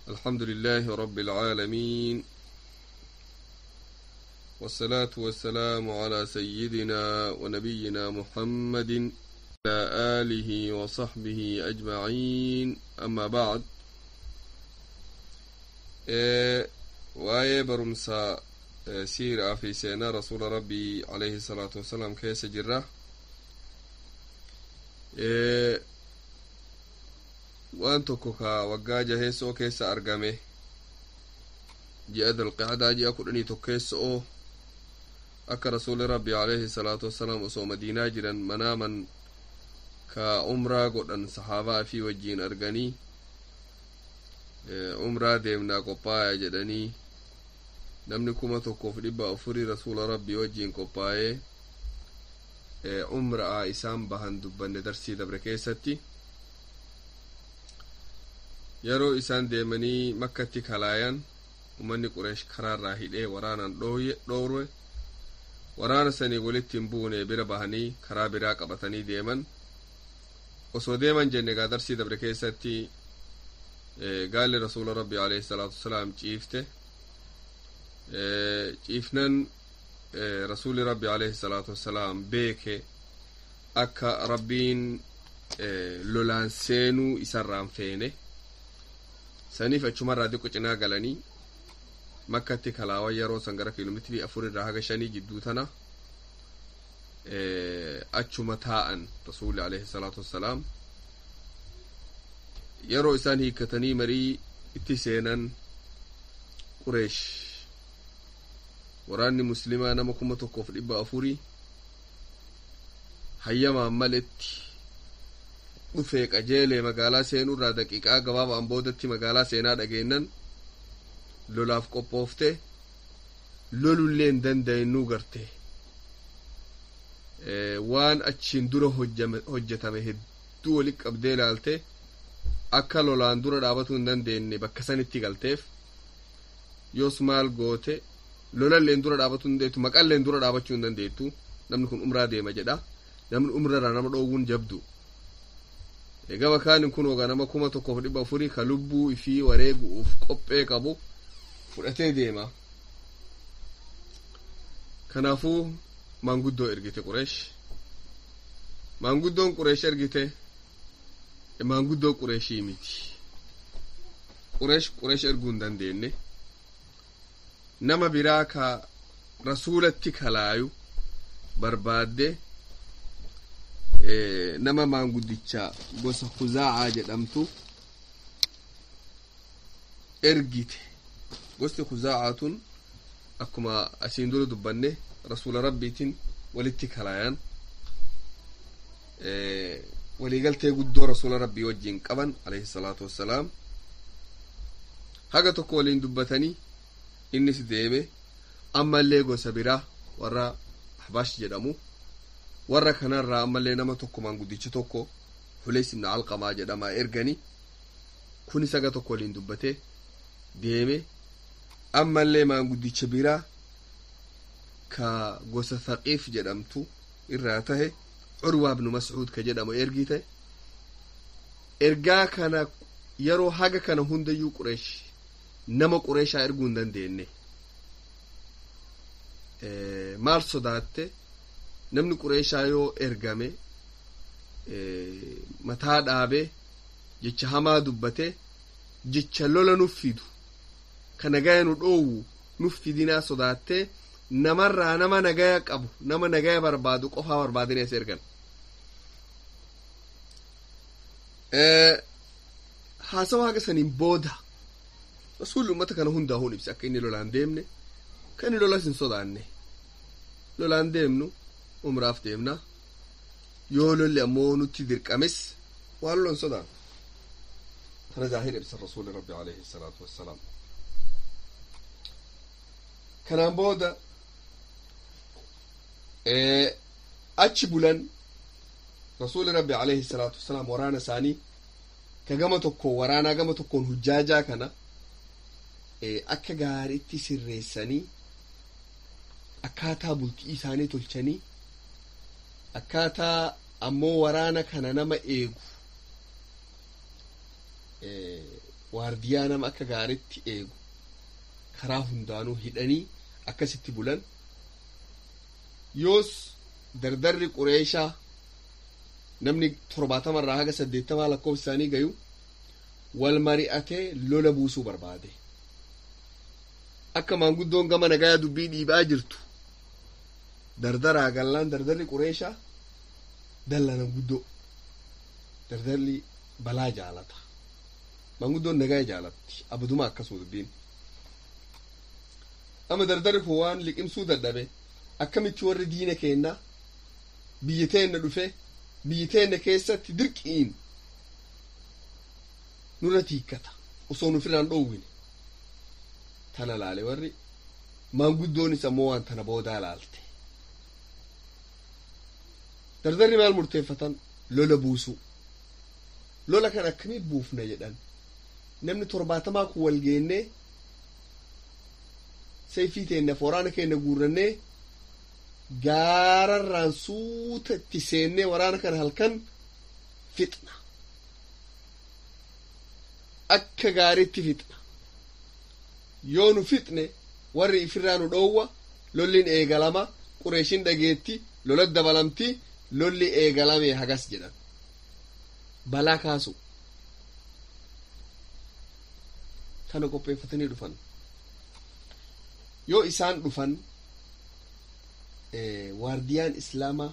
الحمد لله رب العالمين والصلاة والسلام على سيدنا ونبينا محمد وعلى آله وصحبه أجمعين أما بعد إيه waa'ee barumsa siiraa fi seenaa rasuula rabbii alayhi salaatu wasalaam keessa jirra waan tokko ka waggaa jaheessoo keessa argame ji'a dalqicdaa ji'a kudhanii tokkeessoo akka rasuuli rabbii alayhi salaatu wasalaam osoo madiinaa jiran manaaman ka umraa godhan sahaabaa fi wajjiin arganii umraa deemnaa qophaaya jedhanii namni kuma tokkoof dhibba afurii rasuula rabbii wajjiin qophaa'ee umraa isaan bahan dubbanne darsii dabre keessatti yeroo isaan deemanii makkatti kalaayan umanni qureesh karaarraa hidhee waraanaan dhoowwe waraana sanii walitti hin buune bira bahanii karaa biraa qabatanii deeman osoo deeman jenne gaa darsii dabre keessatti gaalli rasuula rabbii alayhi salaatu wasalaam ciifte ciifnan rasuuli rabbi alayhi salaatu wassalaam beeke akka rabbiin lolaan seenuu isarraan feene saniif achumarraa diqqo cinaa galanii makkatti kalaawan yeroo san gara kiiloomeetirii afur irraa haga shanii jidduu tana achuma taa'an rasuuli alayhi salaatu wassalaam yeroo isaan hiikkatanii marii itti seenan qureesh waraanni muslimaa nama kuma tokkoof dhibba afurii hayyamaan maletti dhufee qajeelee magaalaa seenuurraa daqiiqaa gabaabaan boodatti magaalaa seenaa dhageennan lolaaf qophoofte lolullee hin danda'inuu garte waan achiin dura hojjetame hedduu walitti qabdee ilaalte akka lolaan dura dhaabatuu hin dandeenye bakka sanitti galteef yoos maal goote lolalleen dura dhaabachuu hin dandeettu maqalleen dura dhaabachuu hin dandeettu namni kun umraa deema jedha namni umrarraa nama dhoowwuun jabdu gama kaanin kun ogaa nama kuma tokkoof dhibba afurii ka lubbuu ifii wareegu'uuf qophee qabu fudhatee deema kanaafuu maanguddoo ergite qureesh maanguddoon qureesh ergite maanguddoo qureeshii miti qureesh qureesh erguu hin dandeenye nama biraa ka rasuulatti kalaayu barbaadde nama maanguddicha gosa kuzaa'aa jedhamtu ergite gosti kuzaa'aa tun akkuma asiin dura dubbanne rasuula rabbiitiin walitti kalaayan waliigaltee guddoo rasuula rabbii wajjiin qaban alayhi salaatu wassalaam haga tokko waliin dubbatanii innis deeme ammallee gosa biraa warra ahbaash jedhamu warra kanarraa ammallee nama tokko maanguddicha tokko huleys ibn alqamaa jedhamaa erganii kunis haga tokko waliin dubbatee deeme ammallee maanguddicha biraa ka gosa thaqiif jedhamtu irraa tahe curwaa ibnu mascuud ka jedhamu ergite ergaa kana yeroo haga kana hundayyuu qureesh nama qureeshaa erguu hin dandeenye maal sodaatte namni qureeshaa yoo ergame mataa dhaabee jecha hamaa dubbate jecha lola nuuf fidu ka nagaya nu dhoowwu nuuf fidinaa sodaattee namarraa nama nagaya qabu nama nagaya barbaadu qofaa barbaadanii as ergan haasawa haga saniin booda rasuulli ummata kana hundaa'uun ibse akka inni lolaan deemne ka inni lolas hin sodaanne lolaan deemnu umraaf deemna yoo lolli ammoo nutti dirqames waan lolan sodaan kana zaahir ibsa rasuuli rabbi alayhi salaatu wassalaam kanaan booda achi bulan rasuuli rabbi alayhi salaatu wassalaam waraana isaanii ka gama tokkoon waraanaa gama tokkoon hujjaajaa kana akka gaariitti sirreessanii akkaataa bultii isaanii tolchanii akkaataa ammoo waraana kana nama eegu waardiyaa nama akka gaaritti eegu karaa hundaanuu hidhanii akkasitti bulan yoos dardarri qureeshaa namni torbaatama irraa haga saddeettamaa lakkoofsa isaanii gayu wal mari'atee lola buusuu barbaade akka maanguddoon gama nagayaa dubbii dhiibaa jirtu dardaraa gallaan dardarri qureeshaa dallana guddoo dardarri balaa jaalata maanguddoon nagaa jaalatti abaduma akkasuma dubbiin ama dardarri kun waan liqimsuu dadhabe akkamitti warri diina keenna biyya teenna dhufe biyya teenna keessatti dirqiin nurra tiikkata osoo nufirraan dhoowwine tana laale warri maanguddoonis ammoo waan tana boodaa laalte dardarri maal murteeffatan lola buusuu lola kan akkamii buufna jedhan namni torbaatamaa kun wal geennee sayfii teenna waraana keenya guurrannee gaararraan suuta itti seennee waraana kana halkan fixna akka gaariitti fixna yoo nu fixne warri ifirraa nu dhoowwa lolliin eegalama qureeshin dhageetti lola dabalamti lolli eegalame hagas jedhan balaa kaasu tana qopheeffatanii dhufan yoo isaan dhufan waardiyaan islaamaa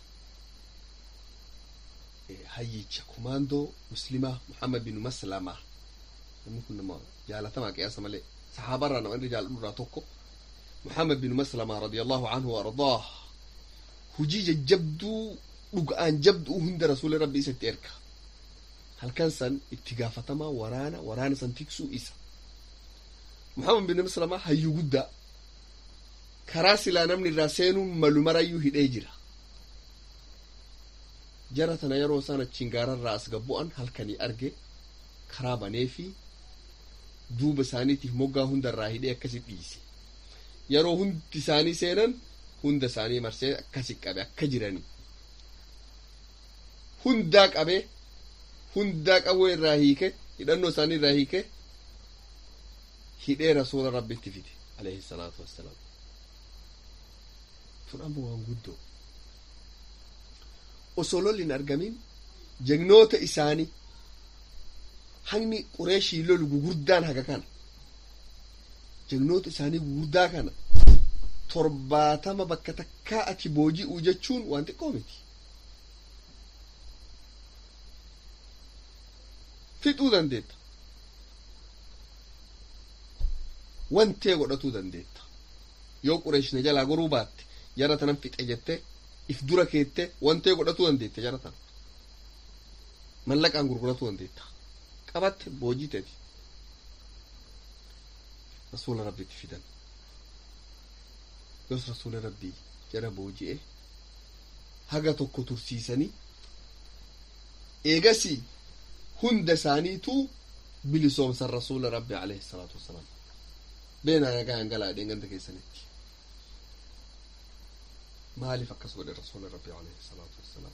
hayyicha kumaandoo muslimaa muhammad bin maslamaa namni kun nama jaalatamaa qiyaasa malee saxaabarraa nama inni jaaladhu irraa tokko muhammad bin maslamaa radiyallahu anhu waardaah hujii jajjabduu dhuga'aan jabduu hunda rasuula rabbii isatti erga halkan san itti gaafatamaa waraana waraana san tiksuu isa muhammad bin maslamaa hayyuu guddaa karaa silaa namni irraa seenuun malu marayyuu hidhee jira jara tana yeroo isaan achiin gaararraa as gabbu'an halkanii arge karaa banee fi duuba isaaniitiif moggaa hundarraa hidhee akkasi dhiise yeroo hundi isaanii seenan hunda isaanii marsee akkasi qabe akka jirani hundaa qabe hundaa qawwee irraa hiike hidhannoo isaanii irraa hiike hidhee rasuula rabbitti fide alayhi salaatu wassalaam tun ammoo waan guddoo osoo lolli hin argamin jagnoota isaanii hangni qureeshii lolu gugurdaan haga kana jagnoota isaanii gugurdaa kana torbaatama bakka takkaa ati booji'uu jechuun waan xiqqoo miti fixuu dandeetta wantee godhatuu dandeetta yoo qureeshina jalaa goruu baatte jara tanan fixe jette if dura keette wantee godhatuu dandeette jara tana mallaqaan gurguratuu dandeetta qabatte boojiteeti rasuula rabbitti fidan yoos rasuula rabbii jara booji'e haga tokko tursiisanii eegasii hunda isaaniitu bilisoomsan rasuula rabbi alayhi salaatu wassalaam beenaa nagaa hangalaadheen ganda keessanitti maaliif akkas godhe rasuula rabbi alayhi salaatu wassalaam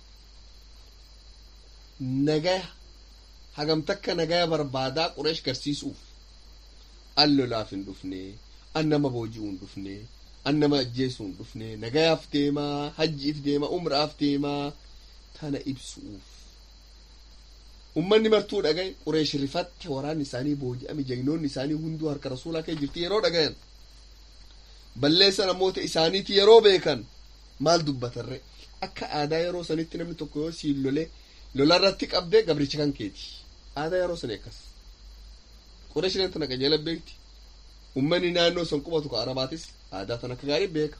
nagaya hagam takka nagaya barbaadaa qureesh garsiisuuf an lolaaf hin dhufne an nama booji'uu hin dhufne an nama ajjeesuu hin dhufne nagayaaf deemaa hajjiif deemaa umraaf deemaa tana ibsuuf ummanni martuu dhagaye qureesh rifatte waraanni isaanii booji'ame jagnoonni isaanii hunduu harka rasuulaa kee jirti yeroo dhagayan balleessa namoota isaaniiti yeroo beekan maal dubbatarre akka aadaa yeroo sanitti namni tokko yoo siin lole lolarratti qabdee gabricha kan keeti aadaa yeroo sanii akkas qureeshileen tana qajeela beekti ummanni naannoo san qubatu ka arabaatis aadaa tan akka gaarii beeka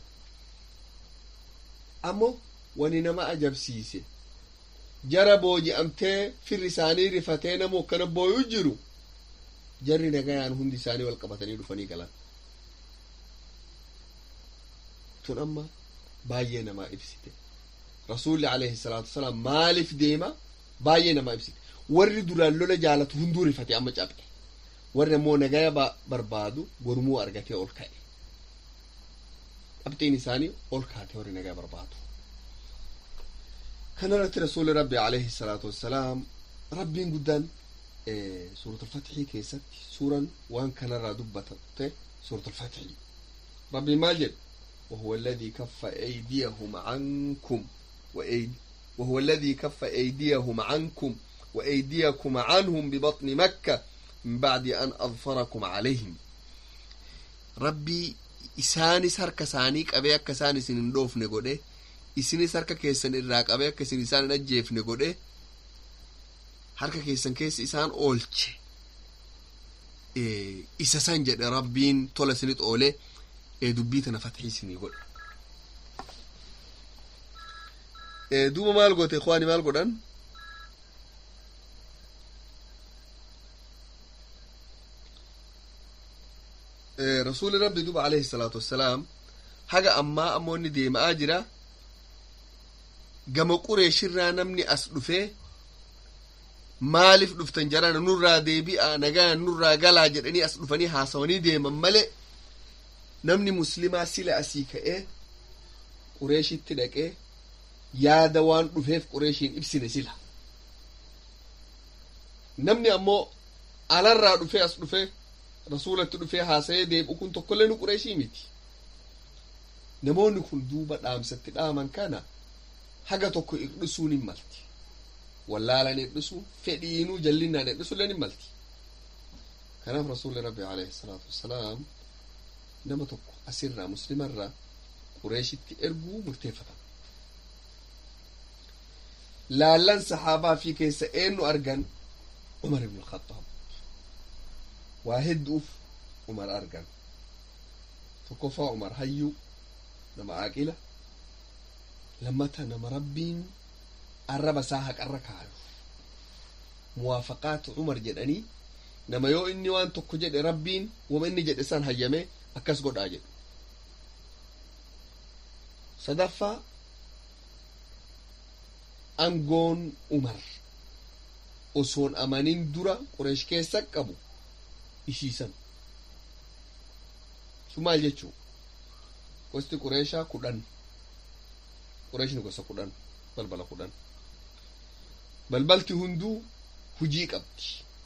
ammoo wani nama ajabsiise jara booji'amtee firri isaanii rifatee nama akkana booyuu jiru jarri nagayaan hundi isaanii wal qabatanii dhufanii galan tun amma baay'ee namaa ibsite rasuulli alayhi salaatu wasalaam maaliif deema baay'ee namaa ibsite warri duraan lola jaalatu hunduu rifate amma cabxe warri ammoo nagaya barbaadu gormuu argatee ol ka'e qabxiin isaanii ol kaate warri nagaya barbaadu kanarratti rasuulli rabbi alayhi salaatu wassalaam rabbiin guddaan suurat alfatxii keessatti suuran waan kanarraa dubbatate suurat alfatxii rabbi maal jedhe وهو الذي كف أيديهم عنكم وأيدي وهو الذي كف أيديهم عنكم وأيديكم عنهم ببطن مكة من بعد أن أظفركم عليهم ربي isaanis harka isaanii qabee akka isaan isin hin dhoofne godhe isinis harka keessan irraa qabee akka isin isaan hin ajjeefne godhe harka keessan keessa isaan oolche isa san jedhe rabbiin tola isinit oole dubbii tana fatxii isinii godhe duuba maal goote ikhwaani maal godhan rasuuli rabbi duba alayhi salaatu wassalaam haga ammaa ammoo inni deema'aa jira gama qureeshirraa namni as dhufee maaliif dhuftan jarana nurraa deebi'a nagaan nurraa galaa jedhanii as dhufanii haasawanii deeman male namni muslimaa sila asii ka'ee qureeshitti dhaqee yaada waan dhufeef qureeshiin ibsine sila namni ammoo alarraa dhufee as dhufee rasuulatti dhufee haasa'ee deebi'u kun tokkollee nu qureeshii miti namoonni kun duuba dhaamsatti dhaaman kana haga tokko irdhisuun hin malti wallaalan irdhisu fedhiinuu jallinnaan irdhisulleen hin malti kanaaf rasuulli rabbi alayhi salaatu wassalaam nama tokko asirraa muslimarraa qureeshitti erguu murteeffatan laallan sahaabaa fi keessa eenyu argan umar ibn alkhattaab waa hedduuf umar argan tokkoffaa umar hayyuu nama aaqila lammata nama rabbiin arraba isaa haqarra kaayu muwaafaqaat umar jedhanii nama yoo inni waan tokko jedhe rabbiin wama inni jedhe san hayyame akkas godhaa jedhu sadaffaa angoon umar osoon amanin dura qureesh keessa qabu ishiisan su maal jechuu gosti qureeshaa kudhan qureeshni gosa kudhan balbala kudhan balbalti hunduu hujii qabdi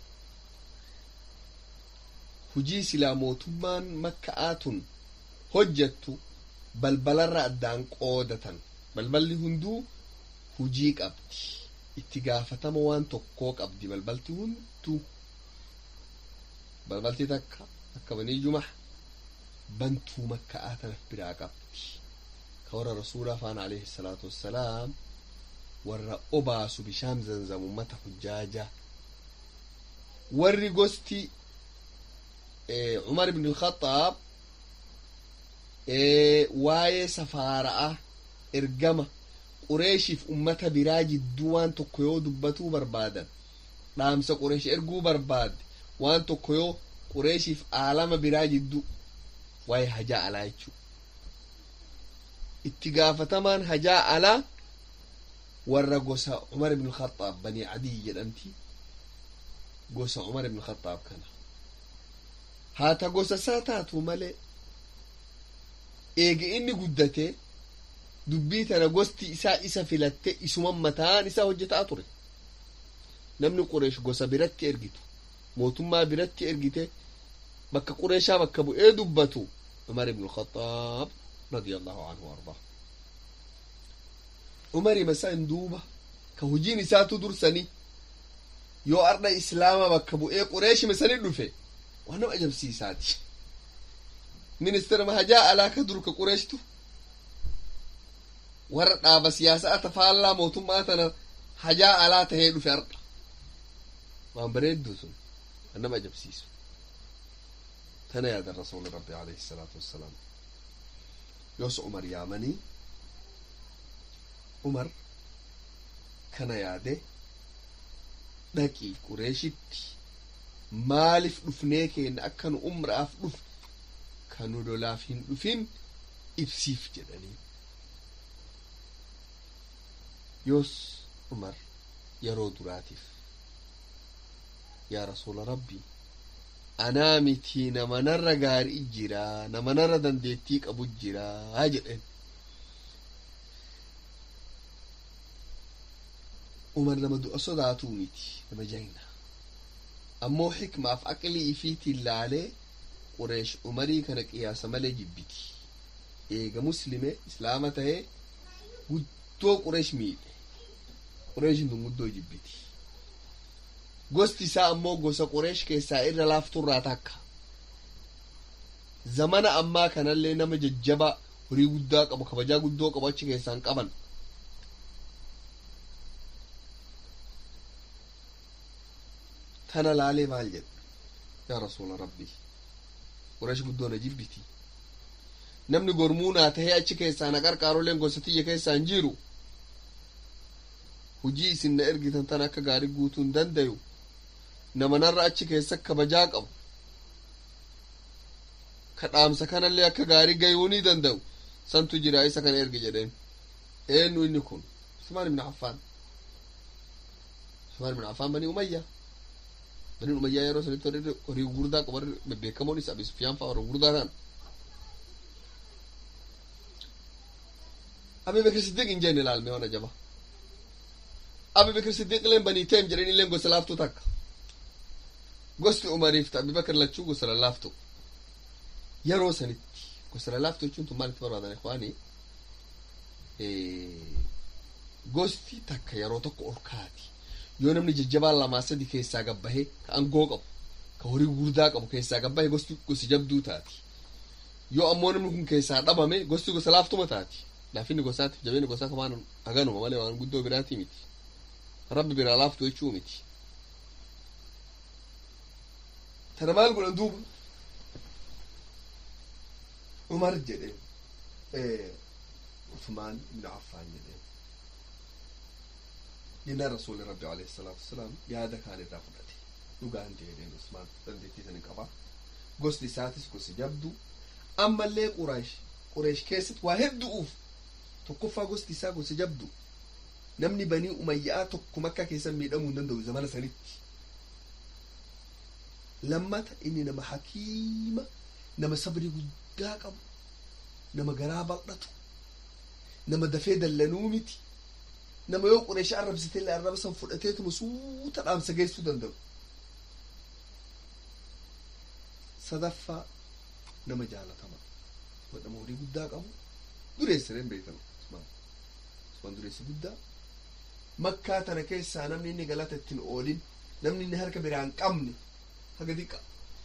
hujii silaa mootummaan makka'aatun hojjattu balbalarra addaan qoodatan balballi hunduu hujii qabdi itti gaafatama waan tokkoo qabdi balbalti hunduu balbalti takka akka banii jumax bantuu makka'aa tanaf biraa qabdi ka warra rasuula afaan alayhi salaatu wassalaam warra obaasu bishaan zanzamu mata hujjaaja warri gosti umar ibn alkhaxaab waa'ee safaara'a ergama qureeshiif ummata biraa jidduu waan tokko yoo dubbatuu barbaadan dhaamsa qureesh erguu barbaadde waan tokko yoo qureeshiif aalama biraa jidduu waa'ee hajaa alaa jechuu itti gaafatamaan hajaa alaa warra gosa umar ibn alkhaxaab banii adii jedhamti gosa umar ibn alkhaxaab kana haata gosa isaa taatu malee eega inni guddate dubbii tana gosti isaa isa filatte isuman mataan isaa hojjetaa ture namni qureesh gosa biratti ergitu mootummaa biratti ergite bakka qureeshaa bakka bu'ee dubbatu umar ibn alkhaxaab radiyallahu anhu ardaa umari masan duuba ka hujiin isaatu dursanii yoo arda islaama bakka bu'ee qureeshi masanii dhufe waan nama ajabsiisaati ministeera mahajaa alaa ka dur ka qureeshtu warra dhaaba siyaasaa tafaallaa mootummaa tana hajaa alaa tahee dhufe arda waan bareeddu sun waan nama ajabsiisu tana yaada rasuuli rabbi alayhi salaatu wassalaam yoos umar yaamanii umar kana yaade dhaqii qureeshitti maaliif dhufnee keenna akka nu umraaf dhuf kan nu lolaaf hin dhufin ibsiif jedhanii yoos umar yeroo duraatiif yaa rasuula rabbii anaa mitii nama narra gaarii jiraa nama narra dandeettii qabu jiraa jedhen umar nama du'a sodaatuu miti nama jayna ammoo xikmaaf aqlii ifiitiin laalee qureesh umarii kana qiyaasa malee jibbiti eega muslime islaama tahee guddoo qureesh miidhe qureeshin tun guddoo jibbiti gosti isaa ammoo gosa qureesh keessaa irra laafturraa takka zamana ammaa kanallee nama jajjabaa horii guddaa qabu kabajaa guddoo qabu achi keessaan qaban tana laalee maal jedhe yaa rasuula rabbii qureesh guddoo na jibbiti namni gormuu naa tahee achi keessaa na qarqaaroleen gosa tiyya keessaa hin jiru hujii isin na ergitan tan akka gaarii guutuu hin dandayu nama narra achi keessa kabajaa qabu ka dhaamsa kanallee akka gaarii gayuu ni danda'u santu jira isa kana ergi jedheen eenyu inni kun usmaan ibn affaan usmaan ibn affaan banii umayyaa banii umayyaa yeroo sanitti warri horii gurguddaa qabu warri bebbeekamoon isa abi sufyaan fa'a warra gurguddaa ta'an abi bekir siddiq hin jenne laalme waan ajaba abi bekir siddiq leen banii teem jedheen illeen gosa laaftuu takka gosti umariif ta abi bakir lachuu gosa lallaaftu yeroo sanitti gosa lallaaftu jechuun tun maalitti barbaadan ikwaanii gosti takka yeroo tokko ol kaati yoo namni jajjabaan lamaa sadi keessaa gabbahe ka angoo qabu ka horii gurguddaa qabu keessaa gabbahe gosti gosi jabduu taati yoo ammoo namni kun keessaa dhabame gosti gosa laaftuma taati laafinni gosaatiif jabeenni gosaa kamaan haganuma malee waan guddoo biraatii miti rabbi biraa laaftu jechuu miti tana maal godhan duuba umar jedhe usmaan ibnu affaan jedhe jennaan rasuuli rabbi alayhi salaatu wasalaam yaada kaan irraa fudhate dhugaan jedheen usmaan dandeettii san qaba gosti isaatis gosi jabdu ammallee quraash qureesh keessatti waa heddu'uuf tokkoffaa gosti isaa gosa jabdu namni banii umayyaa tokko makka keessan miidhamuu hin danda'u zamana sanitti lammata inni nama hakiima nama sabrii guddaa qabu nama garaa bal'atu nama dafee dallanuu miti nama yoo qureesha arrabsite illee arraba san fudhateetuma suuta dhaamsa geessuu danda'u sadaffaa nama jaalatama nama horii guddaa qabu dureessireen beekamu usmaan dureessi guddaa makkaa tana keessaa namni inni galata ittiin oolin namni inni harka biraa hin qabne haga diqqa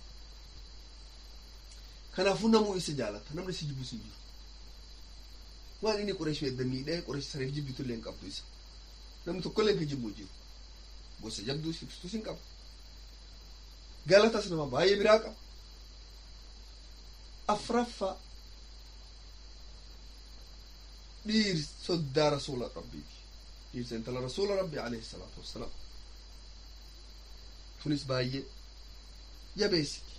kanaafuu namuu isa jaalata namni si jibbu hin jiru waan inni qureesh edda miidhee qureesh saniif jibbitu illee hin qabdu isa namni tokkollee ka jibbu jiru gosa jabduu ibsitus hin qabu galatas nama baay'ee biraa qaba afraffaa dhiir soddaa rasuula rabbiiti dhiirsa intala rasuula rabbi alayhi salaatu wassalaam tunis baay'ee jabeessiti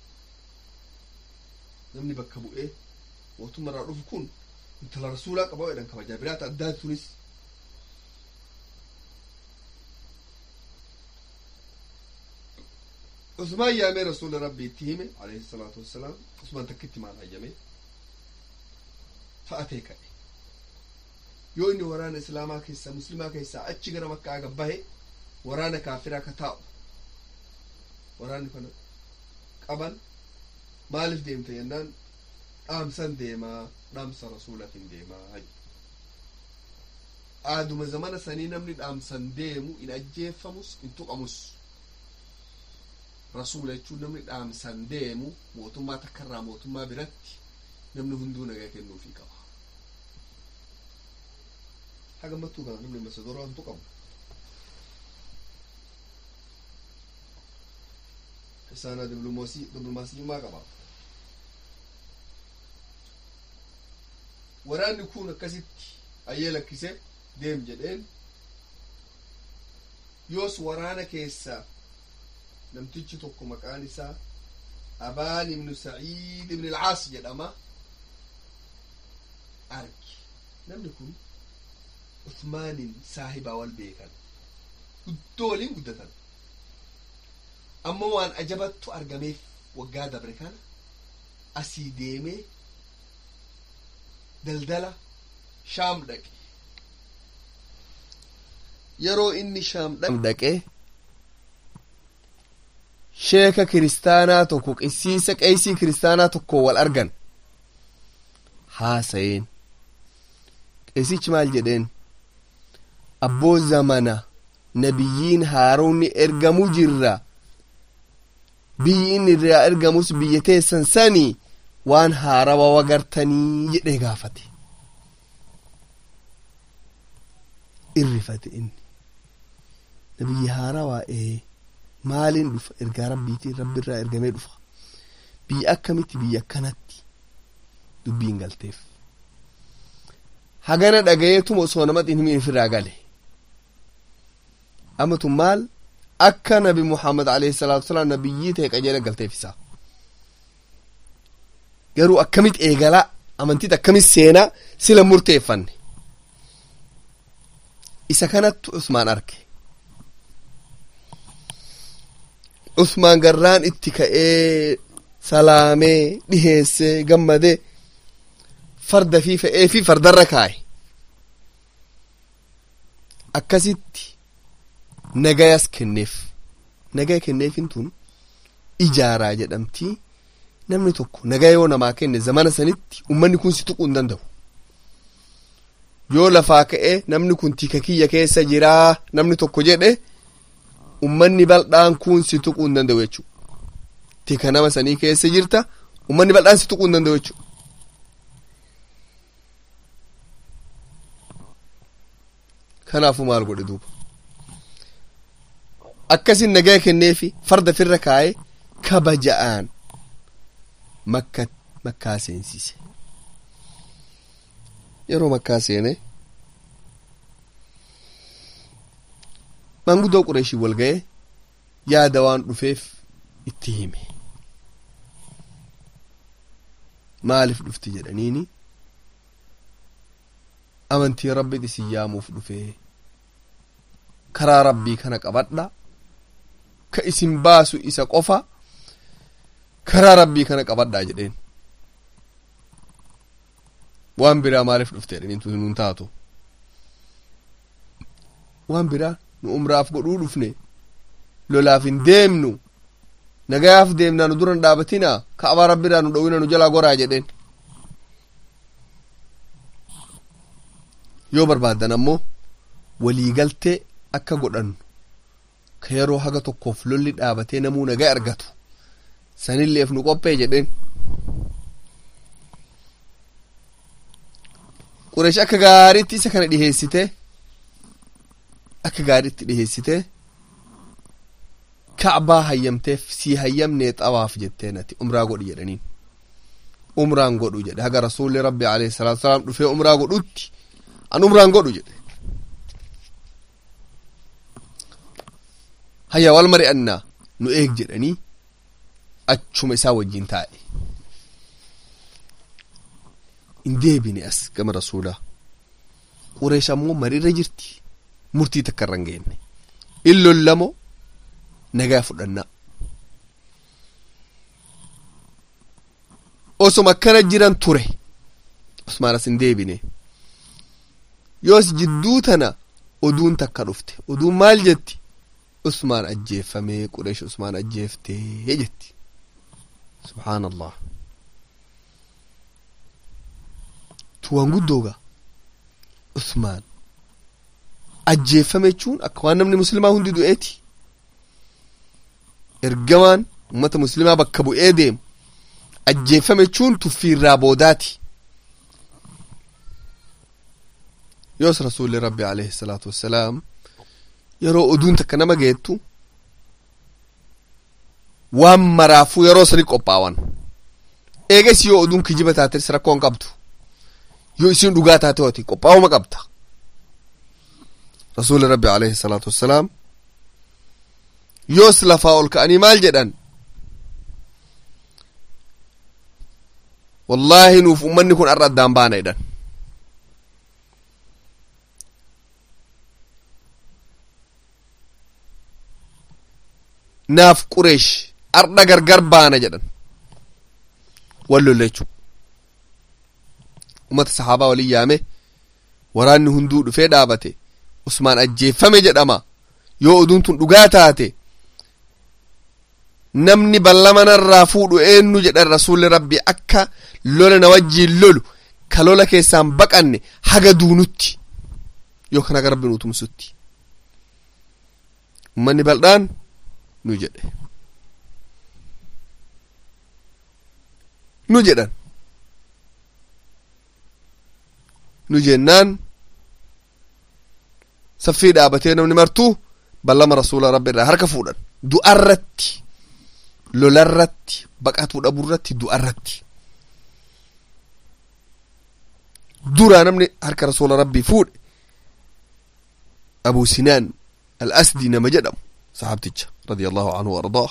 namni bakka bu'ee mootummaa irraa dhufu kun intala rasuulaa qaba jedhan kabajaa biraata addaati tunis usmaan yaamee rasuula rabbi itti hime alayhi salaatu wassalaam usmaan takkitti maal hayyame fa'atee ka'e yoo inni waraana islaamaa keessaa muslimaa keessaa achi gara makkaa gabbahe waraana kaafiraa ka taa'u waraanni kana qaban maaliif deemta jennaan dhaamsan deemaa dhaamsa rasuulatiin deemaa aaduma zamana sanii namni dhaamsan deemu in ajjeeffamus in tuqamus rasuula jechuun namni dhaamsan deemu mootummaa takkarraa mootummaa biratti namni hunduu nagaa kennuufii qaba hagammattuu kana namni masadoroo hin tuqamu isaana diblomaasiyummaa qaba waraanni kun akkasitti ayyee lakkise deem jedheen yoos waraana keessaa namtichi tokko maqaan isaa abaan ibnu saciid ibn ilcaas jedhama argi namni kun usmaanin saahibaa wal beekan guddoo waliin guddatan ammoo waan ajabattu argameef waggaa dabre kana asii deemee daldala shaam dhaqe yeroo inni shaam dhaqe sheeka kiristaanaa tokko qisiisa qeesii kiristaanaa tokko wal argan haasa'een qeesichi maal jedheen abboo zamana nabiyyiin haaroonni ergamuu jirra biyyi inni irraa ergamus biyya teessan sanii waan haarawa wagartanii jedhee gaafate irrifate inni nabiyyi haarawaa ee maaliin dhufa ergaa rabbiitiin rabbi irraa ergamee dhufa biyya akkamitti biyya akkanatti dubbiin galteef hagana dhagayeetuma osoo namatiin himin ifirraa gale amatu maal akka nabi muhammad alayhi salaatu wasalaam nabiyyii ta'e qajeela galteef isaa garuu akkamit eegalaa amantiit akkamit seenaa sila murteeffanne isa kanattu usmaan arge usmaan garraan itti ka'ee salaamee dhiheessee gammadee farda fi fe'ee fi fardarra kaa'e akkasitti nagayas kenneef nagaya kenneefin tun ijaaraa jedhamtii namni tokko nagaya yoo namaa kenne zamana sanitti ummanni kun si tuquu hin danda'u yoo lafaa ka'e namni kun tika kiyya keessa jiraa namni tokko jedhe ummanni bal'aan kun si tuquu hin danda'u jechuudha tika nama sanii keessa jirta ummanni bal'aan si tuquu hin danda'u jechuudha. kanaafu maal godhe duuba akkasin nagaya kenneefi farda firra kaa'ee kabaja'aan makka makkaa seensise yeroo makkaa seene manguddoo qureeshii wal ga'e yaada waan dhufeef itti hime maaliif dhufti jedhaniini amantii rabbi isin yaamuuf dhufee karaa rabbii kana qabadha ka isin baasu isa qofa karaa rabbii kana qabadhaa jedheen waan biraa maaliif dhufte jedhaniin nun taatu waan biraa nu umraaf godhuu dhufne lolaaf hin deemnu nagayaaf deemnaa nu duran dhaabatina ka'abaa rabbiraa nu dhowwina nu jalaa goraa jedheen yoo barbaaddan ammoo waliigaltee akka godhannu ka yeroo haga tokkoof lolli dhaabatee namuu nagaa argatu sanilleef nu qophee jedheen qureesh akka gaariitti isa kana dhiheessite akka gaariitti dhiheessite ka'baa hayyamteef sii hayyamnee xawaaf jettee nati umraa godhi jedhaniin umraan godhu jedhe haga rasuulli rabbi alayhi salaatu wasalaam dhufee umraa godhutti an umraan godhu jedhe hayya wal mari'annaa nu eeg jedhanii achuma isaa wajjin taa'e hin deebine as gama rasuulaa qureesh ammoo mariirra jirti murtii takka irra hin geenne in lollamoo nagaa fudhannaa osoma akkana jiran ture usmaan as hin deebine yoos jidduu tana oduun takka dhufte oduun maal jetti usmaan ajjeeffamee qureesh usmaan ajjeeftee jetti subhaan allah tuwaan guddooga usmaan ajjeeffame jechuun akka waan namni muslimaa hundi du'eeti ergamaan ummata muslimaa bakka bu'ee deemu ajjeeffame jechuun tuffiirraa boodaati yoos rasuulli rabbi alayhi salaatu wassalaam yeroo oduun takka nama geettu waan maraafuu yeroo sani qophaawan eegas yoo oduun kijiba taates rakkoon qabdu yoo isin dhugaa taate hooti qophaa'uma qabda rasuuli rabbi alayhi salaatu wassalaam yoos lafaa ol ka'anii maal jedhan wallaahi nuuf ummanni kun arra addaan baana jedhan naaf qureesh ardha gargar baana jedhan wal lolle jechuu ummata sahaabaa walin yaame waraanni hunduu dhufee dhaabate usmaan ajjeeffame jedhama yoo oduun tun dhugaa taate namni ballama narraa fuudhu eenyu jedhan rasuulli rabbi akka lola na wajjiin lolu ka lola keessaan baqanne haga duunutti yookaan haga rabbi nu tumsutti ummanni bal'aan nu jedhe nu jedhan nu jennaan saffii dhaabatee namni martuu ballama rasuula rabbi irraa harka fuudhan du'arratti lolarratti baqatuu dhabuurratti du'arratti duraa namni harka rasuula rabbii fuudhe abu sinaan al asdii nama jedhamu saxaabticha radiallahu anhu waardaah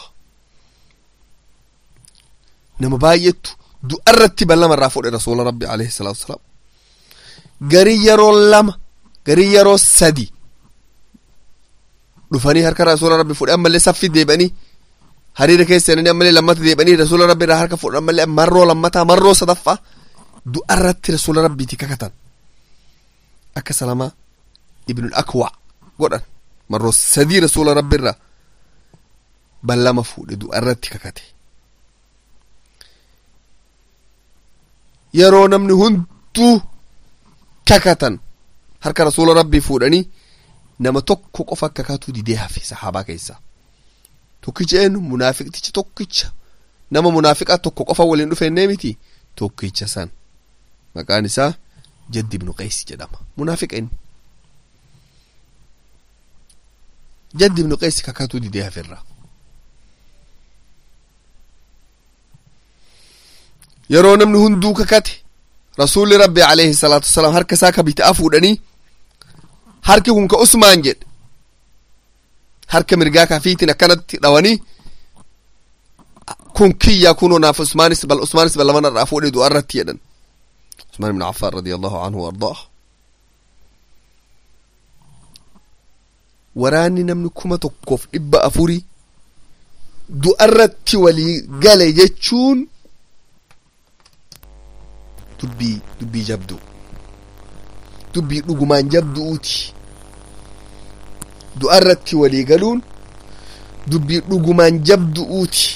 nama baay'eetu du'arratti ballama irraa fuudhe rasuula rabbi alayhi salaatu wasalaam garii yeroo lama garii yeroo sadi dhufanii harka rasuula rabbi fuudhe ammallee saffi deebanii hariira keessanii ammallee lammata deebanii rasuula rabbi irraa harka fuudhan ammallee marroo lammataa marroo sadaffaa du'arratti rasuula rabbiiti kakatan akka salamaa ibnul akwa godhan marroo sadii rasuula rabbi irraa ballama fuudhe du'arratti kakate yeroo namni hunduu kakatan harka rasuula rabbii fuudhanii nama tokko qofa kakatuu didee hafe sahaabaa keessaa tokkicha eenyu munaafiqticha tokkicha nama munaafiqaa tokko qofa waliin dhufeennee miti tokkicha san maqaan isaa jaddi ibnu qays jedhama munaafiqa inni jaddi ibnu qays kakatuu didee haferraa yeroo namni hunduu kakate rasuulli rabbi alayhi salaatu wasalaam harka isaa ka bitaa fuudhanii harki kun ka usmaan jedhe harka mirgaa kafiitiin akkanatti dhawanii kun kiyya kunoo naaf usmaanis bal usmaanis ballaman irraa fuudhe du'a irratti jedhan usmaan ibn affaan radiyallahu anhu wardaah waraanni namni kuma tokkoof dhibba afurii du'a irratti walii gale jechuun dubbii dubbii jabdu dubbii dhugumaan jabdu'uuti du'a irratti walii galuun dubbii dhugumaan jabdu'uuti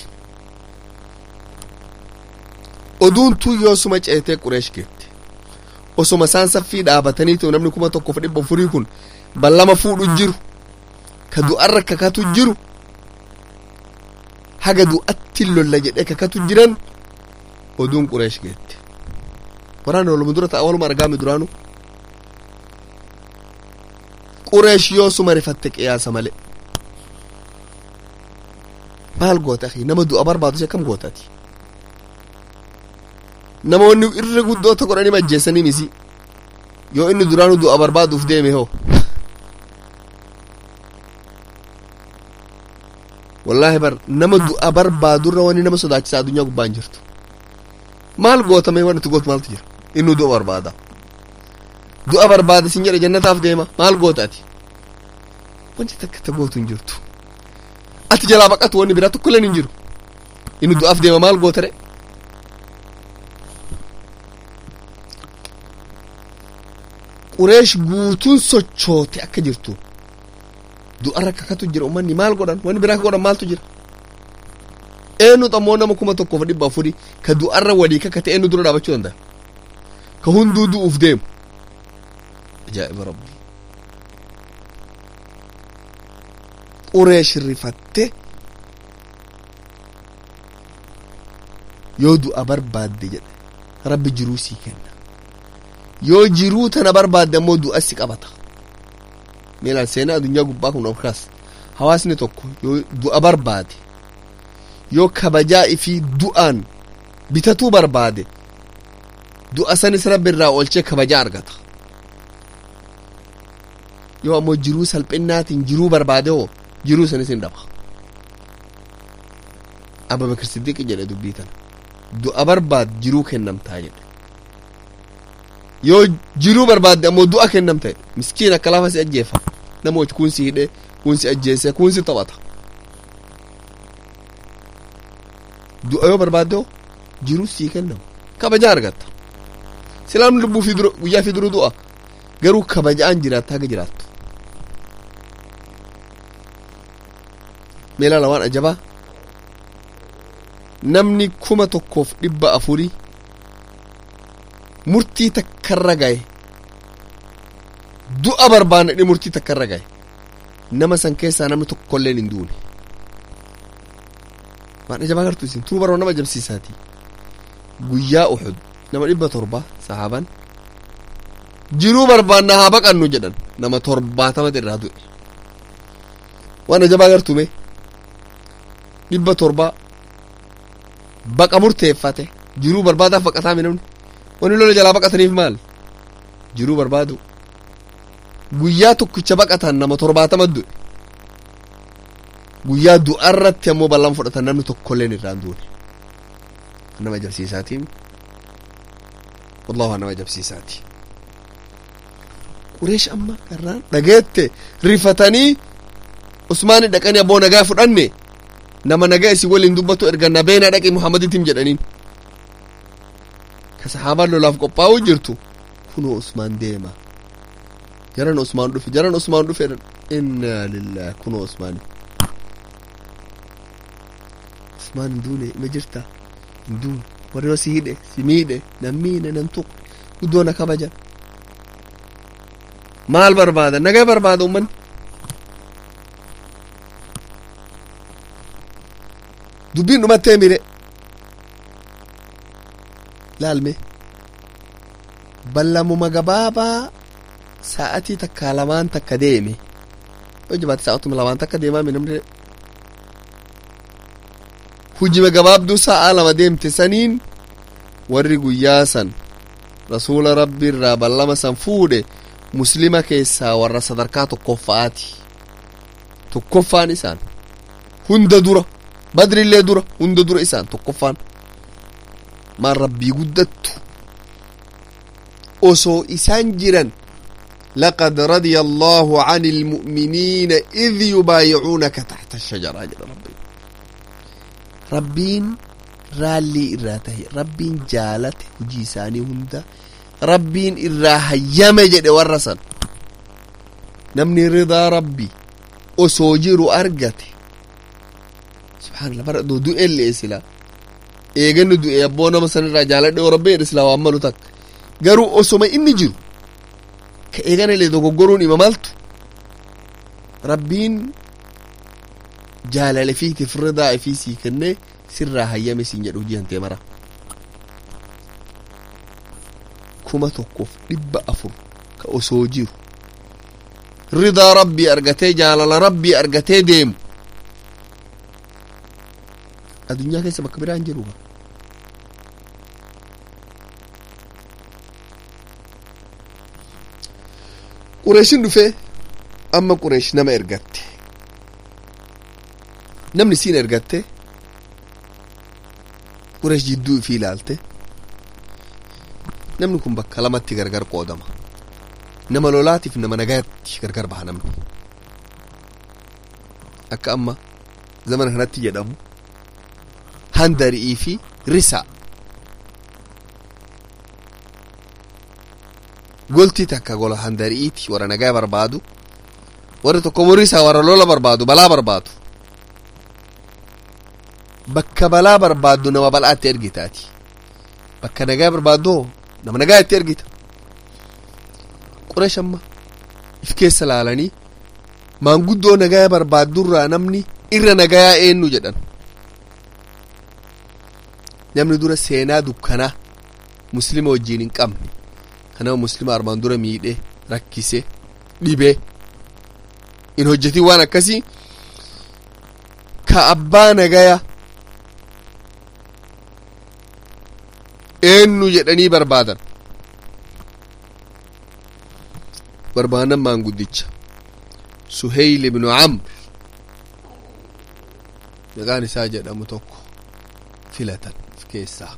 oduun tun yoosuma ceetee qureesh geette osuma isaan saffii dhaabatanii ta'u namni kuma tokkoof dhibba afurii kun ballama fuudhu jiru ka du'arra kakatu jiru haga du'atti lolla jedhee kakatu jiran oduun qureesh geette waraana waluma dura ta'a waluma argaame duraanu qureesh yoosuma rifatte qiyaasa malee maal goota akhi nama du'a barbaadu akkam gootati namoonni irra guddoota godhanii majjeessanii misi yoo inni duraanu du'a barbaaduuf deeme hoo wallaahi bar nama du'a barbaadurra wani nama sodaachisaa addunyaa gubbaan jirtu maal gootame wanti gootu maaltu jira inni du'a barbaada du'a barbaada sin jedhe jannataaf deema maal gootaati wanti takka ta gootu hin jirtu ati jalaa baqatu wanni biraa tokkolleen hin jiru inni du'aaf deema maal gootare qureesh guutuun sochoote akka jirtu du'arra kakatu jira ummanni maal godhan wanni biraa ka godhan maaltu jira eenyu xammoo nama kuma tokkoof dhibba afurii ka du'arra walii kakate eenyu dura dhaabachuu danda'a ka hunduu du'uuf deemu ajaa'iba rabbi qureesh rifatte yoo du'a barbaadde jedhe rabbi jiruu sii kenna yoo jiruu tana barbaadde ammoo du'a si qabata miilaan seenaa addunyaa gubbaa kun olkaas hawaasni tokko yoo du'a barbaade yoo kabajaa ifii du'aan bitatuu barbaade du'a sanis rabbi irraa oolchee kabajaa argata yoo ammoo jiruu salphinnaatiin jiruu barbaade hoo jiruu sanis hin dhaba abubakar siddiqi jedhe dubbii tana du'a barbaad jiruu kennamtaa jedhe yoo jiruu barbaadde ammoo du'a kennamta jedhe miskiin akka lafa si ajjeefa namooti kun si hidhe kun si ajjeese kun si taphata du'a yoo barbaadde hoo jiruu sii kennamu kabajaa argatta silaan lubbuu fi dura guyyaa fi dura du'a garuu kabajaan jiraatta haga jiraattu meelaa lawaan ajabaa namni kuma tokkoof dhibba afurii murtii takkarra gaye du'a barbaannadhe murtii takkarra gaye nama san keessaa namni tokkolleen hin duune waan ajabaa gartuu isin tuu baroo nama ajabsiisaati guyyaa uxud nama dhibba torba sahaaban jiruu barbaanna haa baqannu jedhan nama torbaatamati irraa du'e waan ajabaa gartume dhibba torba baqa murteeffate jiruu barbaadaaf baqataami namni wani lola jalaa baqataniif maal jiruu barbaadu guyyaa tokkicha baqatan nama torbaatama du'e guyyaa du'arratti ammoo bal'aan fudhatan namni tokkolleen irraan duune nama ajabsiisaatiin wallahu nama ajabsiisaati qureesh amma garraan dhageette rifatanii usmaani dhaqanii abboo nagaa fudhanne nama nagaa isin waliin dubbatu erga nabeena dhaqi muhammaditim jedhaniin ka sahaabaan lolaaf qophaa'uu jirtu kunoo usmaan deema jaran usmaan dhufe jaran usmaan dhufe innaa lillahi kunoo usmaani usmaan hin duune ima jirta hin duune warri si hidhe si miidhe nan miine nan tuqe guddoo na kabajan maal barbaada nagaa barbaada ummanni dubbiin dhumattee mire laalme ballamuma gabaabaa sa'atii takka lamaan takka deeme yoo jabaate sa'atuma lamaan takka deemaa mi namni hujima gabaabduu sa'a lama deemte saniin warri guyyaa san rasuula rabbi irraa ballama san fuudhe muslima keessaa warra sadarkaa tokkoffaati tokkoffaan isaan hunda dura badrillee dura hunda dura isaan tokkoffaan maan rabbii guddattu osoo isaan jiran لقد رضي الله عن المؤمنين إذ يبايعونك تحت الشجرة جل ربي ربين رالي إراته ربين جالته وجيساني هندا ربين إراها يمجد ورسن نمني رضا ربي أسوجر أرقته سبحان الله برا دو دو إلي إسلا إيغن دو إيبونا مثلا رجالة دو ربي إسلا وعملو تك قروا أسوما إني جرو ka eeganale dogoggoruun ima maltu rabbiin jaalala fiitiif ridaa ifii sii kennee sirraa hayyame siin jedhu hojii hantee mara kuma tokkoof dhibba afur ka osoo jiru ridaa rabbii argatee jaalala rabbii argatee deemu addunyaa keessa bakka biraan jiru qureeshin dhufee amma qureesh nama ergatte namni siin ergatte qureesh jidduu ifii ilaalte namni kun bakka lamatti gargar qoodama nama lolaatiif nama nagaatti gargar baha namni akka amma zamana kanatti jedhamu handari'ii fi risaa goltii takka gola handari'iiti warra nagaa barbaadu warri tokko muriisaa warra lola barbaadu balaa barbaadu bakka balaa barbaaddu nama bal'aatti ergitaati bakka nagaa barbaaddu nama nagaa itti ergita qureesh amma if keessa laalanii maanguddoo nagaa barbaaddurraa namni irra nagayaa eenyu jedhan namni dura seenaa dukkanaa muslima wajjiin hin qabne kanama muslima armaan dura miidhe rakkise dhibee in hojjetin waan akkasii ka abbaa nagaya eenyu jedhanii barbaadan barbaadan maanguddicha suheyl ibnu camr maqaan isaa jedhamu tokko filatan of keessaa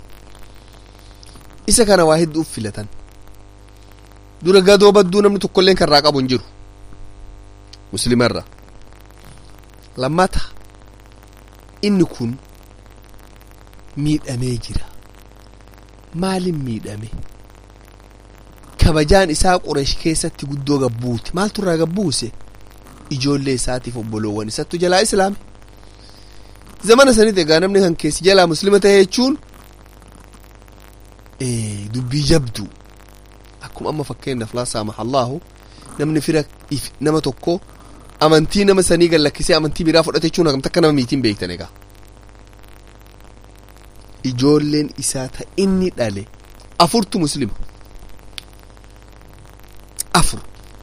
isa kana waa hedduuf filatan dura gadoo badduu namni tokkolleen karraa qabu hin jiru muslimarra lammata inni kun miidhamee jira maalin miidhame kabajaan isaa qureesh keessatti guddoo gabbuuti maaltu irraa gabbuuse ijoollee isaatiif obboloowwan isattu jalaa islaame zamana sanit egaa namni kan keessi jalaa muslima ta'e jechuun dubbii jabdu akkuma amma fakkeenyaaf laa saamaha allaahu namni fira nama tokko amantii nama sanii gallakkisee amantii biraa fudhate jechuun hagamta akka nama miitiin beektan egaa ijoolleen isaa ta inni dhale afurtu muslima afur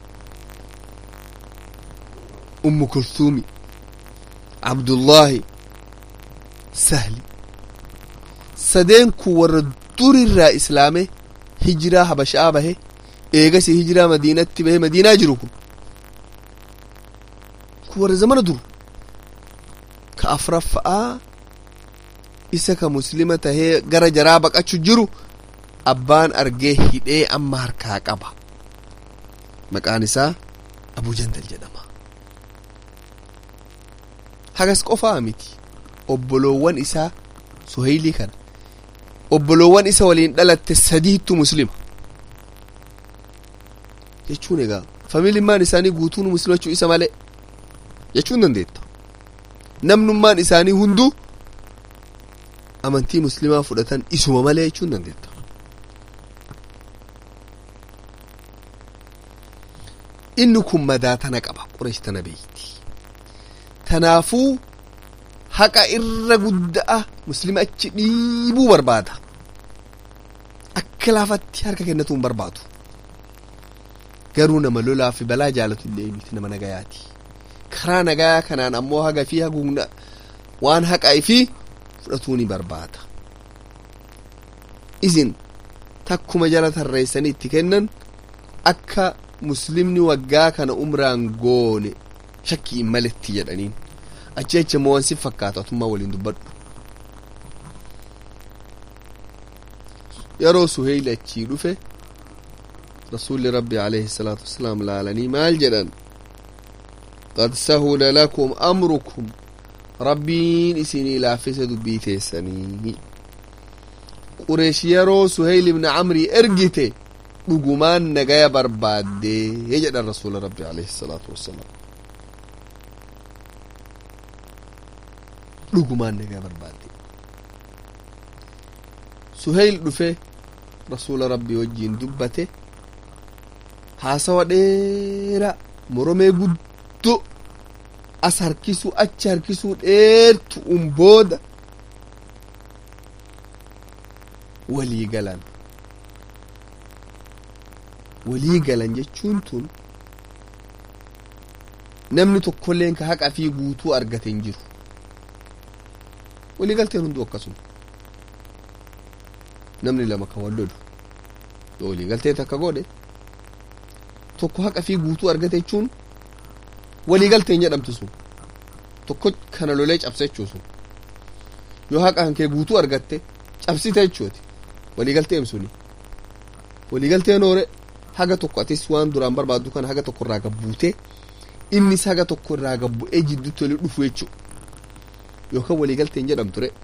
ummu kulsuumi abdullaahi sahli sadeen kun warra durirraa islaame hijiraa habashaa bahe eegasi hijiraa madiinatti bahe madiinaa jiru kun kun warra zamana dur ka afraffa'aa isa ka muslima tahee gara jaraa baqachu jiru abbaan argee hidhee amma harkaa qaba maqaan isaa abuu jandal jedhama hagas qofaa miti obboloowwan isaa suhaylii kana obboloowwan isa waliin dhalatte sadiittu muslima jechuun egaa familimmaan isaanii guutuun muslimachuu isa malee jechuun dandeetta namnummaan isaanii hunduu amantii muslimaa fudhatan isuma malee jechuun dandeetta inni kun madaa tana qaba qureesh tana beeyti tanaafuu haqa irra guddaa muslima achi dhiibuu barbaada akka laafatti harka kennatuun barbaadu garuu nama lolaa fi balaa jaalatu illee miti nama nagayaati karaa nagayaa kanaan ammoo haga fi hagumna waan haqaa fi fudhatuu ni barbaada isin takkuma jala tarreessanii itti kennan akka muslimni waggaa kana umraan goone shakkii hin maletti jedhaniin achi achi immoo wansi fakkaatu atummaa waliin dubbadhu yeroo suheyli achii dhufe rasuulli rabbi alayhi salaatu wassalaam laalanii maal jedhan qad sahula lakum amrukum rabbiin isinii laaffise dubbii teessanii qureesh yeroo suheyl ibna camrii ergite dhugumaan nagaya barbaaddee jedhan rasuula rabbi alayhi salaatu wassalaam dhugumaan nagaya barbaadde suheyl dhufe rasuula rabbii wajjiin dubbate haasawa dheeraa moromee guddoo as harkisuu achi harkisuu dheertu un booda walii galan walii galan jechuun tun namni tokkolleen ka haqa fi guutuu argate hin jiru walii galteen hunduu akkasuma namni lama kan wal lolu yoo walii galtee takka godhe tokko haqa fi guutuu argate jechuun walii galteen jedhamtu sun tokko kana lolee cabse jechuu sun yoo haqa hankee guutuu argatte cabsite jechuuti walii galteen suni walii galteen hoore haga tokko atis waan duraan barbaaddu kana haga tokko irraa gabbuute innis haga tokko irraa gabbu'ee jidduutti walii dhufu jechuu yookaan walii galteen jedhamtu re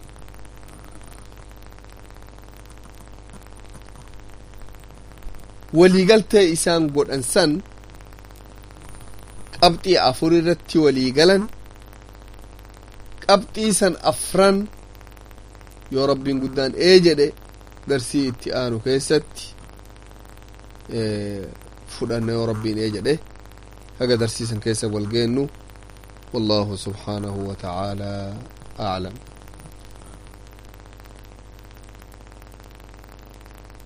waliigaltee isaan godhan san qabxii afur irratti walii galan qabxii san afran yoo rabbiin guddaan ee jedhe darsii itti aanu keessatti fudhanna yoo rabbiin ee jedhe haga darsiisan keessa wal geennu والله سبحانه وتعالى أعلم